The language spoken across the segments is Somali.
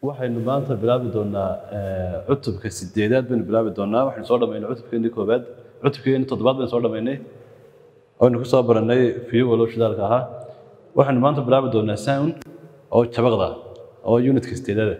waxaynu maanta bilaabi doonaa cutubka sideedaad baynu bilaabi doonaa waxaynu soo dhamaynay cutubkeennii koobaad cutubkeennii toddobaad baynu soo dhamaynay aynu ku soo baranay fiyowalo shidaalka ahaa waxaynu maanta bilaabi doonaa sound oo jabaqda oo unitka sideedaada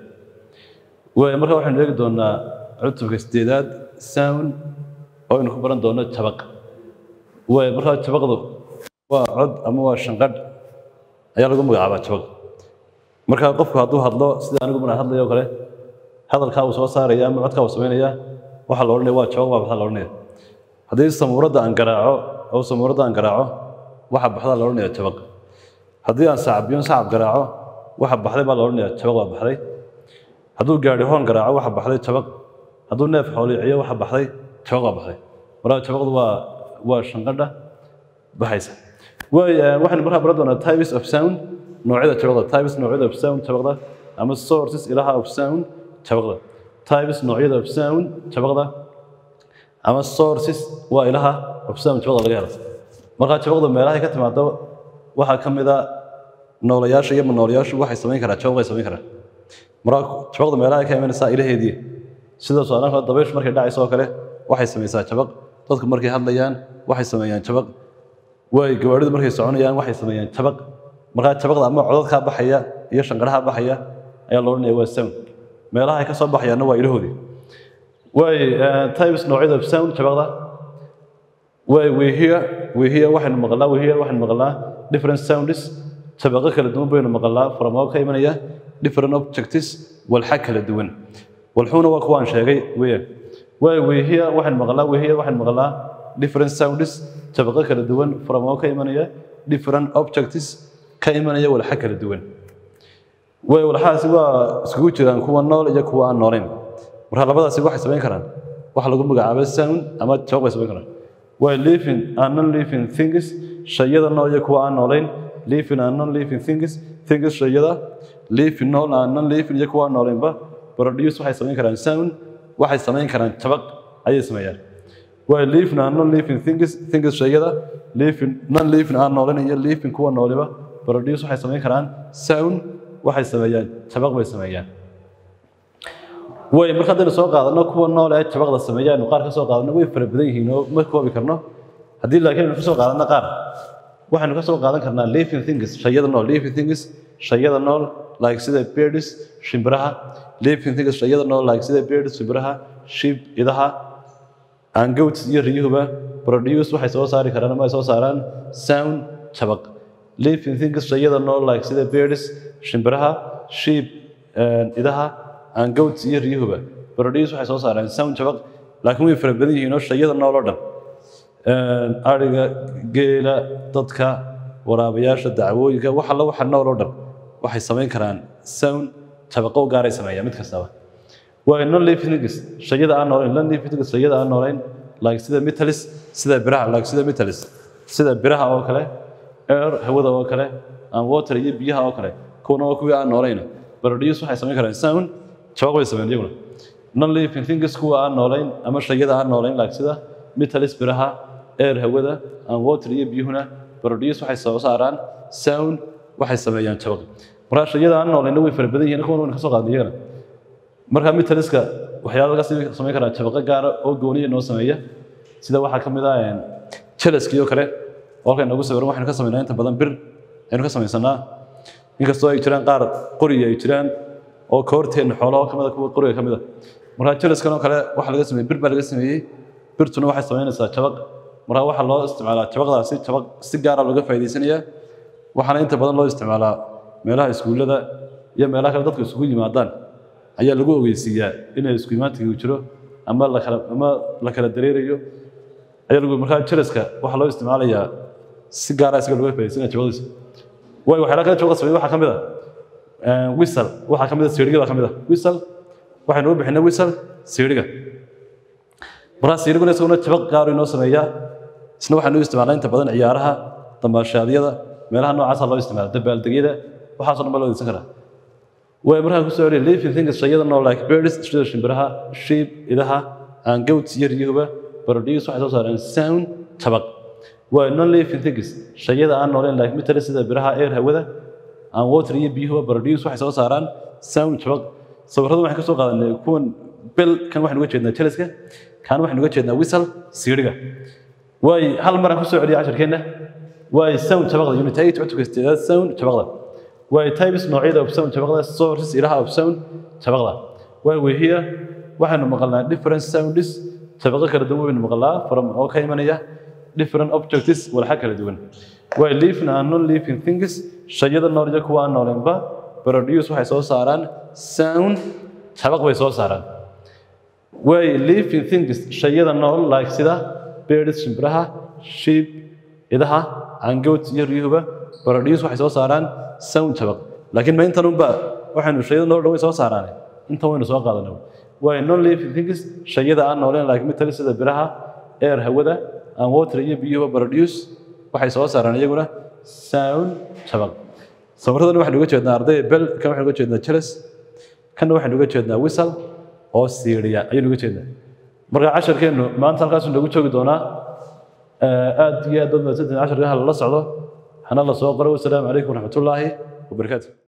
waay marka waxaynu eegi doonaa cutubka sideedaad sound oo aynu ku baran doono jabaq waay markaa jabaqdu waa cod ama waa shanqadh ayaa lagu magacaabaa jabaq markaa qofku hadduu hadlo sida anigu maraan hadlayo oo kale hadalkaa uu soo saaraya ama codkaa uu samaynaya waxaa la odhanaya waa jabaq baa baxdaa la odhanaya haddii samuuradda aan garaaco oo samuuradda aan garaaco waxa baxdaa la odhanaya jabaq haddii aan sacbiyo sacab garaaco waxa baxday baa la odhanaya jabaq baa baxday hadduu gaadhi hoon garaaco waxa baxday jabaq hadduu neef xooliciyo waxa baxday jabaq baa baxday markaa jabaqdu waa waa shanqadha baxaysa waay waxaynu markaa baran doonaa types of sound noocyada jabaqda types noocyada of sound jabaqda ama sources ilaha of sound jabaqda types noocyada of sound jabaqda ama sources waa ilaha of sound jabaqda laga helo markaa jabaqda meelahay ka timaado waxaa ka mid a noolayaasha iyo manoolayaashu waxay samayn karaan jabaq bay samayn karaan markaa jabaqda meelahay ka imanaysaa ilaheedii sida soodaanka dabayshu markay dhacayso oo kale waxay samaysaa jabaq dadku markay hadlayaan waxay sameeyaan jabaq waay gawaadhidu markay soconayaan waxay sameeyaan jabaq markaa jabaqda ama codadkaa baxaya iyo shanqaraha baxaya ayaa la odhanaya waa sound meelaha ay ka soo baxayaanna waa ilahoodii waay types noocyada sound jabaqda waay wehiya wehiya waxaynu maqlaa wehiya waxaynu maqlaa different sounds jabaqo kala duwan baynu maqlaa from oo ka imanaya different objectives walxa kala duwan walxuuna waa kuwaan sheegay weeyaan waay wehiya waxaynu maqlaa wehiya waxaynu maqlaa different sounds jabaqo kala duwan from oo ka imanaya different objectives ka imanaya walxa kala duwan way walxahaasi waa iskugu jiraan kuwa nool iyo kuwa aan noolayn marka labadaasi waxay samayn karaan waxa lagu magacaaba sound ama jabaq bay samayn karaan way living and non living things shayada nool iyo kuwa aan noolayn living and non living things things shayada living nool and non living iyo kuwa aan noolaynba produce waxay samayn karaan sound waxay samayn karaan jabaq ayay sameeyaan way living and non living things things shayada living non living aan noolayn iyo living kuwa nooliba produce waxay samayn karaan sound waxay sameeyaan jabaq bay sameeyaan way marka haddaynu soo qaadano kuwa nool ee jabaqda sameeya aynu qaar ka soo qaadano way fara badan yihiin oo ma koobi karno haddii laakiin aynu ka soo qaadano qaar waxaynu ka soo qaadan karnaa living things shayada nool living things shayada nool like sida birds shimbiraha living things shayada nool like sida birds shimbiraha sheep idaha and goats iyo riyuhuba produce waxay soo saari karaan ama ay soo saaraan sound jabaq living things shayada nool like sida birds shimbiraha sheep idaha and goats iyo riyuhuba produce waxay soo saaraan sound jabaq laakiin way fara badan yihiin oo shayada nool oo dhan ariga geela dadka waraabayaasha dacwooyinka wax alla waxa nool oo dhan waxay samayn karaan sound jabaqo gaaray sameeyaan mid kastaba waa non living things shayada aan noolayn non living things shayada aan noolayn like sida metals sida biraha like sida metals sida biraha oo kale air hawada oo kale and water iyo biyaha oo kale kuwana waa kuwii aan noolayna produce waxay samayn karaan sound jabaq bay sameyn iyaguna non living things kuwa aan noolayn ama shayada aan noolayn like sida metals biraha air hawada and water iyo biyuhuna produce waxay soo saaraan sound waxay sameeyaan jabaq markaa shayada aan noolayna way fara badan yihiin kuwana wayna ka soo qaadnay iyagana markaa metaliska waxyaala laga samayn karaa jabaqo gaara oo gooniya noo sameeya sida waxaa ka mid ah jelaskii oo kale halkan nagu sawiran waxaynu ka samaynaa inta badan bir aynu ka samaysanaa inkastoo ay jiraan qaar qoriga ay jiraan oo koorteenna xoolaha ka mid a kuwa qoriga ka mid a markaa jelaskan oo kale waxaa laga sameeyey bir baa laga sameeyey birtuna waxay samaynaysaa jabaq markaa waxaa loo isticmaalaa jabaqdaasi jabaq si gaara looga faa'iidaysanayaa waxaana inta badan loo isticmaalaa meelaha iskuullada iyo meelaha kale dadku isugu yimaadaan ayaa lagu ogeysiiyaa inay isku imaantigu jiro ama lakala ama la kala dareerayo ayaa lagu markaa jelaska waxaa loo isticmaalayaa si gaara isaga looga faa'iidaysanaya jabaqdiisa way waxyaala kale jabaqda sameeya waxaa ka mid a wisal waxaa ka mid a siiriga baa ka mid a wisal waxaynu u bixinay wisal siiriga markaa siiriguna isaguna jabaq gaaru inoo sameeyaa isna waxaanu u isticmaalnaa inta badan ciyaaraha damaashaadyada meelaha noocaasa loo isticmaala dabaaldegyada waxaasoo dhan baa loo adeegsan karaa way markaa ku soo celiya living things shayada nool like birds sida shimbiraha sheep idaha and goats iyo riyuhuba produce waxay soo saaraan sound jabaq waa non living things shayada aan nooleen like metals sida biraha air hawada and water iyo biyuhuba produce waxay soo saaraan sound jabaq sawirrada waxaan ka soo qaadanay kuwan bel kan waxaan uga jeednaa jeliska kan waxaan uga jeednaa wisal siidhiga waay hal maraan ku soo celiyay casharkeenna waay sound jabaqda unit eight cutubka sideedaad sound jabaqda waay types noocyada of sound jabaqda sources ilaha of sound jabaqda waay wehiya waxaanu maqalnaa different sounds jabaqo kala duwan baynu maqalnaa from oo ka imanaya different objects walxa kala duwan waay living and non living things shayada nool iyo kuwa aan noolenba produce waxay soo saaraan sound jabaq bay soo saaraan way living things shayada nool like sida birds shimbiraha sheep idaha angoot iyo riyuhuba produce waxay soo saaraan sound jabaq laakiin ma intan unba waxaynu shayada nool dhaway soo saaraan intan waynu soo qaadanay way non living things shayada aan nooleen like metal sida biraha air hawada and water iyo biyuhuba produce waxay soo saaraan iyaguna sound jabaq sawiradan waxaan uga jeednaa arday bel kan waxaan uga jeednaa jeles kanna waxaan uga jeednaa wisal oo siiriya ayaynu uga jeednaa marka casharkeennu maanta halkaasuu nagu joogi doonaa aad iyo aad baad mahadsantihin casharka hala la socdo hana la soo qoro wasalaamu calaykum waraxmatullaahi wabarakaatu